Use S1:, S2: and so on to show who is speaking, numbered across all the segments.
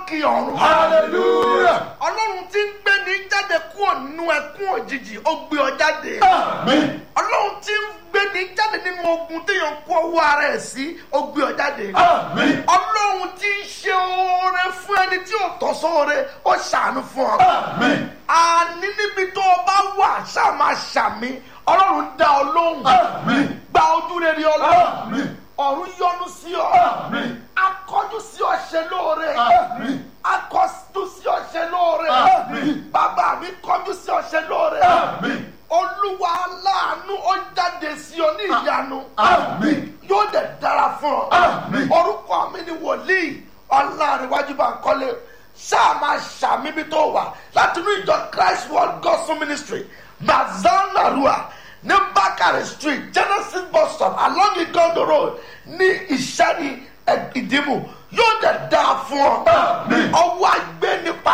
S1: lókè ọ̀run.
S2: hallelujah
S1: ọlọ́run tí ń gbé ní jáde kúrò nínú ẹkún òjijì ó gbé ọ jáde.
S2: amen
S1: ọlọ́run tí ń gbé ní jáde nínú ogun téèyàn kó owó ara ẹ̀ sí ó gbé ọ jáde.
S2: amen
S1: ọlọ́run tí ń ṣe oore fún ẹni tí ò tọ́ sóore ó ṣàánú fún ọ.
S2: amen
S1: àní níbi tó o bá wà ṣáà máa ṣàmì ọlọ́run dá ọ lóhùn.
S2: amen
S1: gba ojú rere ọlọ́run
S2: amen
S1: ọ̀run yọ́nú sí ọ.
S2: amen
S1: akọjú sí ọ ṣe lóore.
S2: amen
S1: akọjú sí ọ ṣe lóore.
S2: Àmín.
S1: bàbá mi kọjú sí ọ ṣe lóore.
S2: amen
S1: olúwa aláàánú ó jáde sí ọ ní ìyanu.
S2: amen
S1: yóò dẹ̀ dára fún ọ.
S2: Àmín.
S1: orúkọ mi ni wòlíì ọlárẹ̀wájú bá ń kọ́lé ṣáà máa ṣàmì bí tó wà láti inú ìjọ christ world gospel ministry mazan narua ní bakare street genesis bus stop along igondo road ní ìṣẹ́ni ìdìmú yóò dẹ̀ dáa fún ọ.
S2: Àmín.
S1: ọwọ́ àgbẹ̀ nípa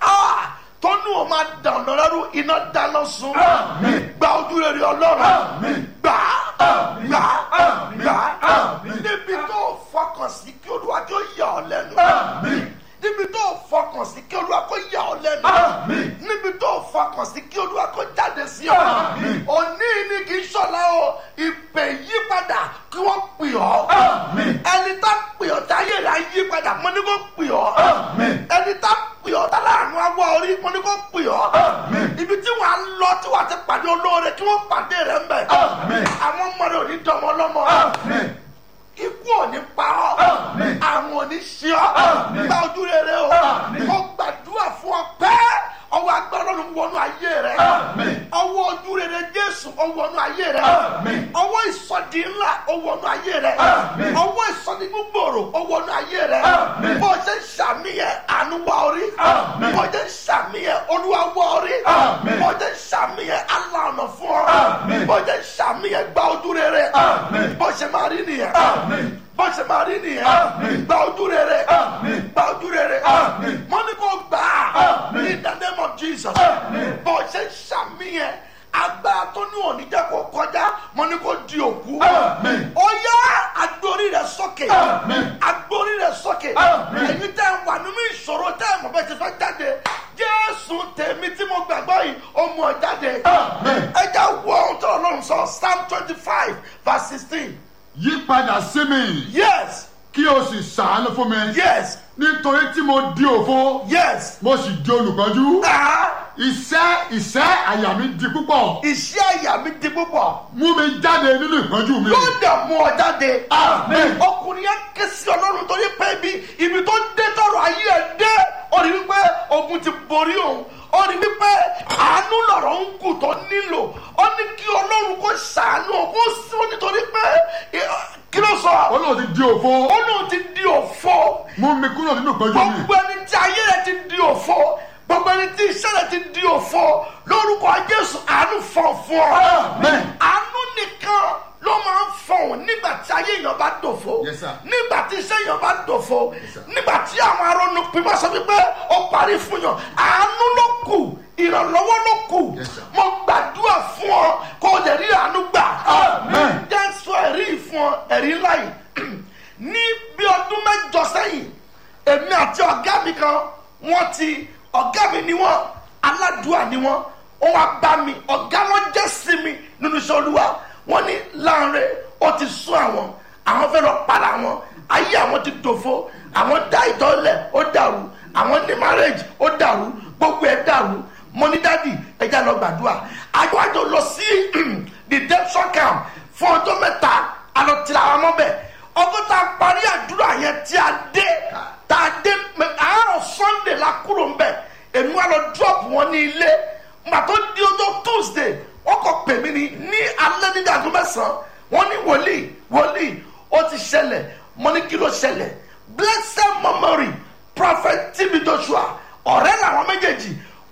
S1: tọ́nú o máa dànù lẹ́rú iná dáná sun
S2: Àmín.
S1: gba ojú rere ọlọ́run
S2: Àmín.
S1: gbà
S2: Àmín.
S1: gbà
S2: Àmín.
S1: gbà
S2: Àmín.
S1: níbi tó fọkàn sí kí olúwa kí ó yà ọ lẹ́nu
S2: amen
S1: níbi tó fọkàn sí kí olúwa kó yà ọ lẹ́nu
S2: Àmín.
S1: níbi tó fọkàn sí kí olúwa kó jáde sí ọ
S2: Àmín.
S1: òní ni kì í ṣọlá o ìpè yípadà kí wọ́n pè ọ́
S2: amen
S1: ẹni tá pè ọ́ táyé rẹ̀ á yípadà mo ní kó pè ọ́
S2: amen
S1: ẹni tá pè ọ́ tá láàánú awọ orí mo ní kó pè ọ́
S2: Àmín.
S1: ibi tí wàá lọ tí wàá ti pàdé olóore kí wọ́n pàdé rẹ̀ ń bẹ̀
S2: Àmín.
S1: àwọn ọmọ rẹ̀ ò ní dọmọ lọ́mọ
S2: amen
S1: ikú ò ní pa ọ́
S2: Àmín.
S1: àrùn ò ní ṣe ọ́
S2: Àmín.
S1: gba ojú rere o
S2: Àmín.
S1: mo gbàdúrà fún ọ pẹ́ ọwọ́ agbára ọlọ́run wọnú ayé rẹ
S2: Àmín.
S1: ọwọ́ ojú rere jésù ó wọnú ayé rẹ
S2: Àmín.
S1: ọwọ́ ìsọdí ńlá ó wọnú ayé rẹ
S2: Àmín.
S1: ọwọ́ ìsọdí gbogbooro ó wọnú ayé rẹ
S2: Àmín.
S1: bó o ṣe ń ṣàmìyàn àánú wá orí
S2: Àmín.
S1: bó o ṣe ń ṣàmìyàn olúwa wá orí
S2: Àmín.
S1: bó o ṣe ń ṣàmìyàn aláàánú fún ọ
S2: Àmín.
S1: bó o ṣe ń ṣàmìyàn gba ojú rere
S2: Àmín.
S1: bó o ṣe máa rí nìyẹn
S2: Àmín.
S1: bó ṣe máa rí nìyẹn
S2: Àmín.
S1: gba ojú rere
S2: Àmín.
S1: gba ojú rere
S2: Àmín.
S1: mo ní kó gbà á
S2: Àmín.
S1: in the name of jesus
S2: Àmín.
S1: bó ṣe ṣàmìyàn agbára tó ní òní jẹ́ kó kọjá mo ní kó di òkú
S2: Àmín.
S1: ó yá agbórí rẹ sókè
S2: Àmín.
S1: agbórí rẹ sókè
S2: Àmín.
S1: ẹ̀yin tẹ́ ń wà nínú ìṣòro tẹ́ ẹ̀ mọ̀ bẹ́ẹ̀ ti fẹ́ jáde jésù tèmi tí mo gbàgbọ́ yìí ó mú ọ jáde
S2: Àmín.
S1: ẹ já wọ ohun tó ọlọ́run sọ psalm twenty five verse sixteen
S2: yí padà sí mi
S1: yes
S2: kí o sì ṣàánú fún mi
S1: yes
S2: nítorí tí mo di òfo
S1: yes.
S2: mo sì di olùkọ́jú
S1: Ah,
S2: iṣẹ́ iṣẹ́ àyà mi di púpọ̀
S1: iṣẹ́ àyà mi di púpọ̀
S2: mú mi jáde nínú ìpọ́njú mi.
S1: yóò dẹ̀ mú ọ jáde.
S2: Amen.
S1: ọkùnrin yẹn ké sí ọlọ́run torí pé ibi ibi tó dé tọrọ ayé ẹ dé ó rí wípé ogun ti borí òun ó rí wípé àánú lọ̀rọ̀ ń kù tó nílò ó ní kí ọlọ́run kó ṣàánú òun ó sí ó nítorí pé eh, kí ló sọ
S2: olóò ti di òfo
S1: ó lóun ti di òfo
S2: mú mi kúrò nínú ìpọ́njú mi.
S1: gbogbo ẹni tí ayé rẹ ti di òfo gbogbo ẹni tí iṣẹ́ rẹ ti di òfo lórúkọ jésù àánú fọ̀ fún ọ
S2: Amen.
S1: àánú nìkan ló máa ń fọ̀hún nígbà tí ayé èèyàn bá dòfo
S2: Yes, sir.
S1: nígbà tí iṣẹ́ èèyàn bá dòfo
S2: sir.
S1: nígbà tí àwọn arónú pípa sọ wípé ó parí fún yàn àánú ló kù ìrànlọ́wọ́ ló kù
S2: Yes, sir.
S1: mo gbàdúrà fún ọ kó o lè rí àánú gbà
S2: Amen.
S1: jẹ́ sọ ẹ̀rí yìí fún ọ ẹ̀rí ńlá yìí ní bí ọdún mẹ́jọ sẹ́yìn èmi àti ọ̀gá mi kan wọ́n ti ọ̀gá mi ni wọ́n aládùúà ni wọ́n ó wá bá mi ọ̀gá wọn jẹ́ sí mi nínú iṣẹ́ olúwa wọ́n ní láàrin ó ti sún àwọn àwọn fẹ́ lọ para wọn ayé àwọn ti dòfo àwọn dá ìtọ́lẹ̀ ó dàrú àwọn ní marriage ó dàrú gbogbo ẹ̀ dàrú mo ní dádì ẹja lọ gbàdúrà àjọ àjọ lọ sí redemption camp fún ọjọ́ mẹ́ta àlọ́ tìlà àwọn ọmọ bẹ́ẹ̀ ọgbọ́n tá a parí àdúrà yẹn tí a dé tá a dé mẹ àárọ̀ sunday la kúrò ńbẹ̀ èmi wà lọ drop wọn ní ilé mà tó di ọjọ́ tuesday wọ́n kọ pè mí ní ní alẹ́ ní dàgbọ́ mẹ́sàn-án wọ́n ní wòlíì wòlíì ó ti ṣẹlẹ̀ mo ní kí ló ṣẹlẹ̀ blessed memory prophet tb joshua ọ̀rẹ́ làwọn méjèèjì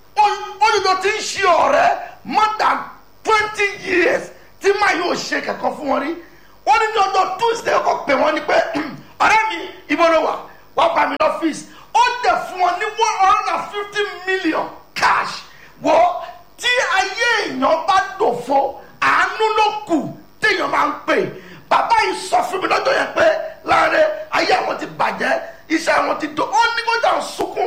S1: olùdó ti ń ṣe ọ̀rẹ́ more than twenty years tí máa yóò ṣe kankan fún wọn rí wọ́n ní ní ọjọ́ tuesday ọkọ̀ pè wọ́n ní pé ọ̀rẹ́ mi ibo ló wà wọ́n bá mi lọ́fíìsì ó dẹ̀ fún wọn ní one hundred and fifty million cash wọ́ tí ayé èèyàn bá dòfo àánú ló kù téèyàn máa ń pè bàbá yìí sọ fún mi lọ́jọ́ yẹn pé láàrin ayé àwọn ti bàjẹ́ iṣẹ́ àwọn ti dò ó ní kó jà ń sunkún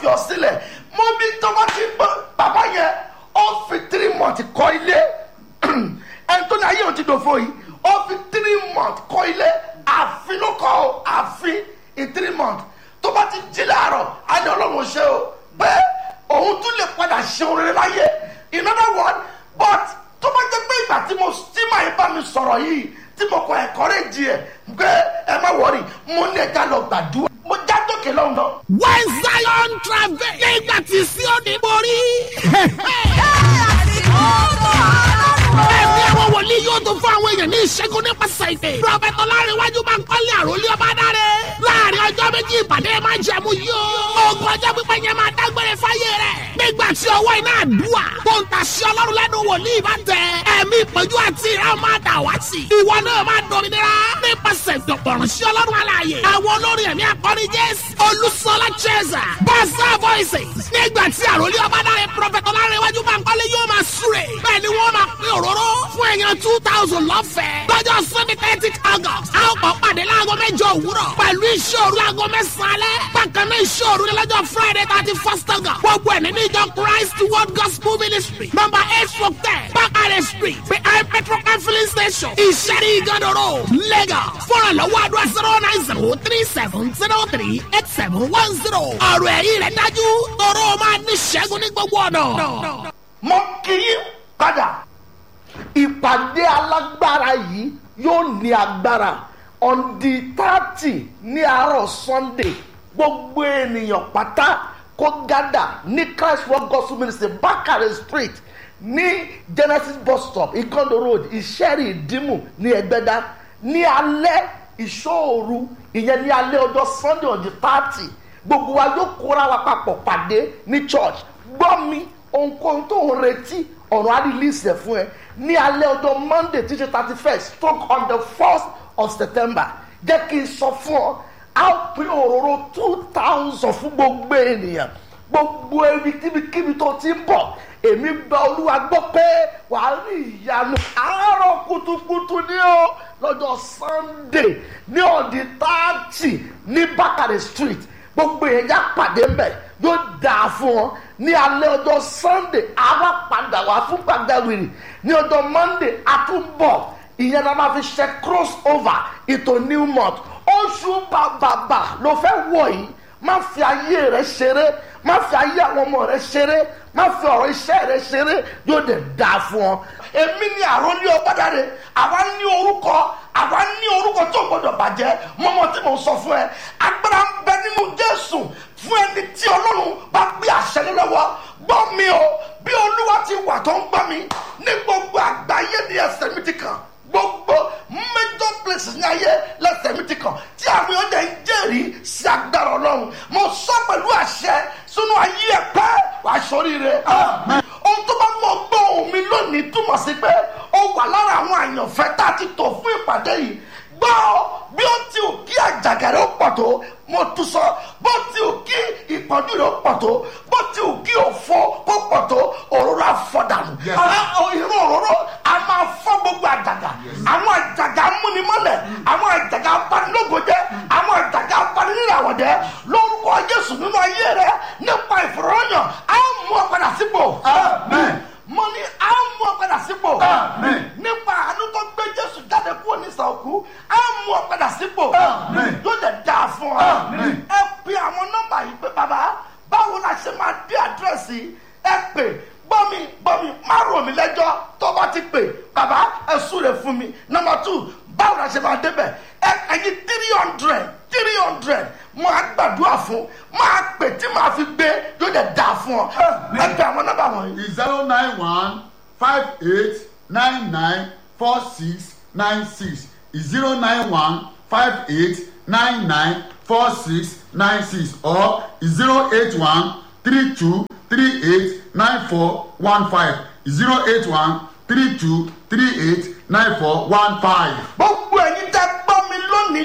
S1: fi ọ sílẹ̀ mo bí tó bá ti gbọ́ bàbá yẹn ó fi three months kọ́ ilé ẹni tó ní ayé òun ti dòfo yìí ó fi three months kọ́ ilé àfin ló kọ́ ọ àfin in three months tó bá ti jí láàárọ̀ á ní ọlọ́run ṣe o pé òun tún lè padà ṣe orin rere láyé in other words but tó bá jẹ́ pé ìgbà tí mo tí màá bá mi sọ̀rọ̀ yìí tí mo kọ encourage ẹ̀ pé ẹ má wọrí mo ní ẹja lọ gbàdúrà mo já dókè lọ́hùn náà.
S3: when zion travel nígbà tí Síónì borí. ẹ̀mí àwọn wòlíì yóò tún fún àwọn èèyàn ní ìṣẹ́gun nípasẹ̀ ìpè. prọfẹ̀tì ọlárẹ̀wájú máa ń kọ́lé àròlé ọba dáre. láàrin ọjọ́ méjì ìpàdé máa ń jẹ̀mú yóò. ogun ọjọ́ pípẹ́ yẹn máa dágbére fáyé rẹ̀. nígbà tí ọwọ́ iná àdúrà tó ń tàṣí ọlọ́run lẹ́nu wòlíì bá tẹ. ẹ̀mí ìpọ́njú àti ìran máa dà wá sí. ìwọ náà máa dominira nípasẹ̀ ìdọ̀gbọ̀rún sí ọlọ́run alààyè. àwọn olórin ẹ̀mí akọrin jésù olùsọlá cheza bàṣà voices. nígbà tí àròlé ọba dáre prọfẹ̀tì ọlárẹ̀wájú máa ń kọ́lé yóò máa súre. bẹ́ẹ̀ ni wọ́n máa pín òróró fún èèyàn two thousand lọ́fẹ̀ẹ́. lọ́jọ́ sunday thirty august a ó kọ́ pàdé láago mẹ́jọ òwúrọ̀ pẹ̀lú ìṣòro láago mẹ́sàn-án alẹ́. bákan náà ìṣòro ní lọ́jọ́ friday thirty first august. gbogbo ẹ̀ nínú ìjọ christ world gospel ministry number eight four ten bakare street behind petrol filling station ìṣẹ́rí ìgànnà road lagos. fọ́nrán lọ́wọ́ àdúrà zero nine zero three seven zero three eight seven one zero. ọ̀rọ̀ ẹ̀yìn rẹ̀ dájú tọrọ máa ní ṣẹ́gun ní gbogbo ọ̀nà.
S1: mo kì í padà ìpàdé alágbára yìí yóò ní agbára on the thirty ní àárọ̀ sunday gbogbo ènìyàn pátá kó gádà ní christ world gospel ministry bakare street ní genesis bus stop ikondo road ìṣẹ́rì ìdímù ní ẹgbẹ́dá ní alẹ́ ìṣòru ìyẹn ní alẹ́ ọjọ́ sunday on the thirty gbogbo wa yóò kóra wa papọ̀ pàdé ní church gbọ́ mi ohunkóhun tó ń retí ọ̀rọ̀ á release ẹ̀ fún ẹ ní alẹ́ ọjọ́ monday títí thirty first stroke on the first of september jẹ́ kí n sọ fún ọ á pín òróró two thousand fún gbogbo ènìyàn gbogbo ebi kíbikíbi tó ti ń bọ̀ èmi gba olúwa gbọ́ pé wàá rí ìyanu àárọ̀ kùtùkùtù ní o lọ́jọ́ sunday ní ọ̀dì táàtì ní bákàrẹ̀ street gbogbo yẹn já pàdé mbẹ yóò dáa fún ọ ní alẹ́ ọjọ́ sunday àwa padà wá fún gbàgbẹ́wìrì ní ọjọ́ monday àtúbọ̀ ìyẹn náà máa fi ṣe cross over ìtò new month oṣù bàbàbà ló fẹ́ wọ̀ yìí má fi ayé rẹ ṣeré má fi ayé àwọn ọmọ rẹ ṣeré má fi ọ̀rọ̀ iṣẹ́ rẹ ṣeré yóò dẹ̀ dáa fún ọ. èmi ni àròlé ọgbàdáre àwa ní orúkọ àwa ní orúkọ tó gbọdọ̀ bàjẹ́ mọ́mọ́ tí mo sọ fún ẹ agbára ń bẹ nínú jésù fún ẹni tí ọlọ́run bá gbé àṣẹ lé lọ́wọ́ gbọ́ mi o bí olúwa ti wà tó ń gbọ́ mi ní gbogbo àgbáyé ní ẹsẹ̀ mi ti kàn gbogbo major places ní ayé lẹ́sẹ̀ mi ti kàn tí àwọn ọjà ń jẹ́rìí sí agbára ọlọ́run mo sọ pẹ̀lú àṣẹ sínú ayé ẹ̀ pẹ́ wàá sọríire. ohun tó bá mọ̀ gbọ́ ohun mi lónìí túmọ̀ sí pé ó wà lára àwọn àyànfẹ́ tá a ti tò fún ìpàdé yìí gbọ́ bí ó ti ò kí àjàgàrẹ́ ó pọ̀ tó mo tún sọ bó ti ò kí ìpọ́njú rẹ̀ ó pọ̀ tó bó ti ò kí òfo kó pọ̀ tó òróró àfọ̀dànù
S2: Yes.
S1: irú òróró a máa fọ́ gbogbo àjàgà àwọn àjàgà múnimọ́lẹ̀ àwọn àjàgà abanilógojẹ́ àwọn àjàgà abaniníràwọ̀dẹ́ lórúkọ jésù nínú ayé rẹ nípa ìfọ̀rọ̀yàn á mú ọ padà sípò
S2: Amen.
S1: mo ní á mú ọ padà sípò
S2: Amen.
S1: nípa àánú tó gbé jésù jáde kúrò ní ìsàòkú á mú ọ padà sípò
S2: Amen.
S1: yóò dẹ̀ dáa fún ọ
S2: Amen.
S1: ẹ pe àwọn nọ́mbà yìí pé bàbá báwo la ṣe máa dé àdírẹ́sì ẹ pè gbọ́ mi gbọ́ mi má rò mí lẹ́jọ́ tó bá ti pè bàbá ẹ súre fún mi nọ́mbà tù báwo la ṣe máa débẹ̀ ẹ ẹyin three hundred three hundred máa gbàdúrà fún máa pè tí màá fi gbé yóò dẹ̀ dáa fún ọ ẹ pe àwọn nọ́mbà wọ̀nyí.
S2: zero nine one five eight nine nine four six nine six zero nine one five eight nine nine four six nine six or zero eight one three two three eight nine four one five zero eight one three two three eight nine four one five.
S1: gbogbo ẹ̀yin tẹ́